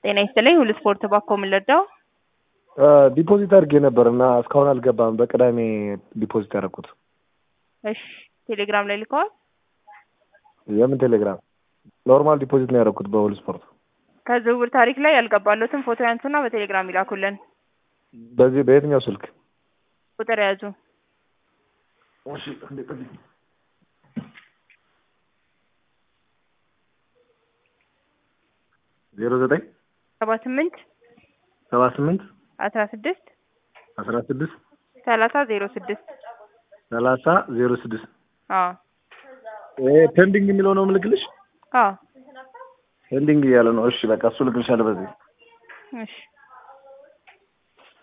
ጤና ይስጥልኝ ሁሉ ስፖርት ባኮ የምንረዳው ዲፖዚት አድርጌ ነበር እና እስካሁን አልገባም። በቅዳሜ ዲፖዚት ያደረኩት። እሺ ቴሌግራም ላይ ልከዋል። የምን ቴሌግራም? ኖርማል ዲፖዚት ነው ያደረኩት በሁሉ ስፖርት። ከዝውውር ታሪክ ላይ ያልገባሉትን ፎቶ ያንሱና በቴሌግራም ይላኩልን። በዚህ በየትኛው ስልክ? ቁጥር ያዙ እሺ እንዴ ቅድም ዜሮ ዘጠኝ ሰባ ስምንት ሰባ ስምንት አስራ ስድስት አስራ ስድስት ሰላሳ ዜሮ ስድስት ሰላሳ ዜሮ ስድስት አዎ ይሄ ፔንዲንግ የሚለው ነው ምልክልሽ? አዎ ፔንዲንግ እያለ ነው። እሺ በቃ እሱ ልክልሻለሁ በዚህ እሺ